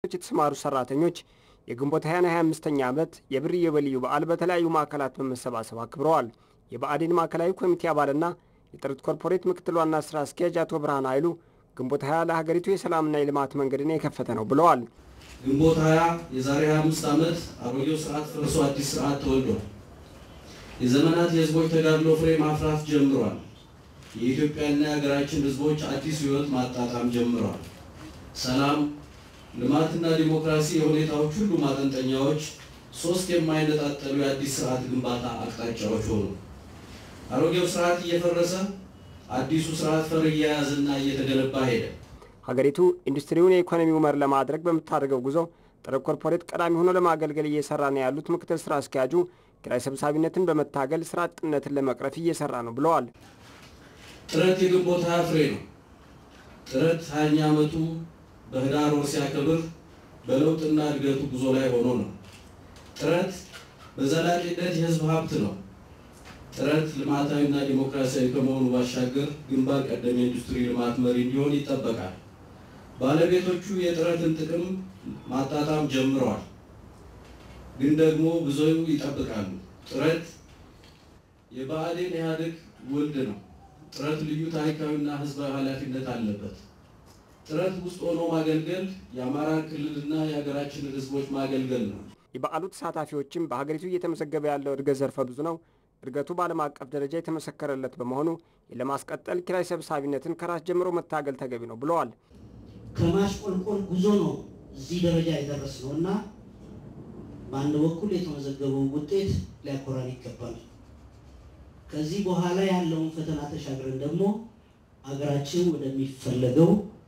የተሰማሩ ሰራተኞች የግንቦት 20ና 25ኛ ዓመት የብር ኢዮቤልዩ በዓል በተለያዩ ማዕከላት በመሰባሰብ አክብረዋል። የብአዴን ማዕከላዊ ኮሚቴ አባልና የጥረት ኮርፖሬት ምክትል ዋና ስራ አስኪያጅ አቶ ብርሃን ኃይሉ ግንቦት 20 ለሀገሪቱ የሰላምና የልማት መንገድን የከፈተ ነው ብለዋል። ግንቦት 20 የዛሬ 25 ዓመት አሮጌው ስርዓት ፈርሶ አዲስ ስርዓት ተወልዷል። የዘመናት የህዝቦች ተጋድሎ ፍሬ ማፍራት ጀምሯል። የኢትዮጵያና የሀገራችን ህዝቦች አዲስ ህይወት ማጣጣም ጀምረዋል። ሰላም፣ ልማትና ዲሞክራሲ የሁኔታዎች ሁሉ ማጠንጠኛዎች፣ ሶስት የማይነጣጠሉ የአዲስ ስርዓት ግንባታ አቅጣጫዎች ሆኑ። አሮጌው ስርዓት እየፈረሰ አዲሱ ስርዓት ፈር እየያዘና እየተገነባ ሄደ። ሀገሪቱ ኢንዱስትሪውን የኢኮኖሚው መር ለማድረግ በምታደርገው ጉዞ ጥረት ኮርፖሬት ቀዳሚ ሆኖ ለማገልገል እየሰራ ነው ያሉት ምክትል ስራ አስኪያጁ ኪራይ ሰብሳቢነትን በመታገል ስራ አጥነትን ለመቅረፍ እየሰራ ነው ብለዋል። ጥረት የግንቦት ሀያ ፍሬ ነው። ጥረት ሀያኛ ዓመቱ በህዳር ወር ሲያከብር በለውጥና እድገቱ ጉዞ ላይ ሆኖ ነው። ጥረት በዘላቂነት የህዝብ ሀብት ነው። ጥረት ልማታዊና ዲሞክራሲያዊ ከመሆኑ ባሻገር ግንባር ቀደም የኢንዱስትሪ ልማት መሪ እንዲሆን ይጠበቃል። ባለቤቶቹ የጥረትን ጥቅም ማጣጣም ጀምረዋል፣ ግን ደግሞ ብዙ ይጠብቃሉ። ጥረት የብአዴን ኢህአዴግ ውልድ ነው። ጥረት ልዩ ታሪካዊና ህዝባዊ ኃላፊነት አለበት። ጥረት ውስጥ ሆኖ ማገልገል የአማራ ክልልና የሀገራችንን ህዝቦች ማገልገል ነው። የበዓሉ ተሳታፊዎችም በሀገሪቱ እየተመዘገበ ያለው እድገት ዘርፈ ብዙ ነው። እድገቱ በዓለም አቀፍ ደረጃ የተመሰከረለት በመሆኑ ለማስቀጠል ኪራይ ሰብሳቢነትን ከራስ ጀምሮ መታገል ተገቢ ነው ብለዋል። ከማሽቆልቆል ጉዞ ነው እዚህ ደረጃ የደረስነው እና በአንድ በኩል የተመዘገበው ውጤት ሊያኮራን ይገባል። ከዚህ በኋላ ያለውን ፈተና ተሻግረን ደግሞ ሀገራችን ወደሚፈለገው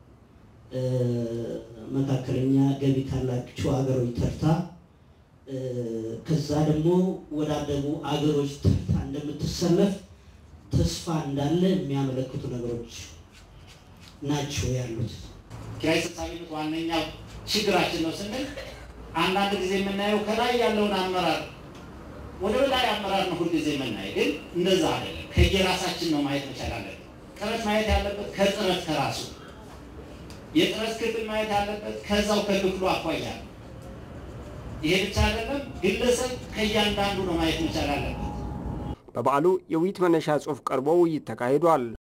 መካከለኛ ገቢ ካላቸው ሀገሮች ተርታ ከዛ ደግሞ ወዳደጉ አገሮች ተርታ እንደምትሰለፍ ተስፋ እንዳለ የሚያመለክቱ ነገሮች ናቸው ያሉት። ኪራይ ሰብሳቢነት ዋነኛው ችግራችን ነው ስንል አንዳንድ ጊዜ የምናየው ከላይ ያለውን አመራር ወደ ላይ አመራር ነው ሁልጊዜ የምናየው፣ ግን እንደዛ አይደለም። ከየራሳችን ነው ማየት መቻል አለብን። ጥረት ማየት ያለበት ከጥረት ከራሱ የጥረት ክፍል ማየት ያለበት ከዛው ከክፍሉ አኳያ ይሄ ብቻ አይደለም። ግለሰብ ከእያንዳንዱ ነው ማየት መቻል አለበት። በበዓሉ የውይይት መነሻ ጽሑፍ ቀርቦ ውይይት ተካሂዷል።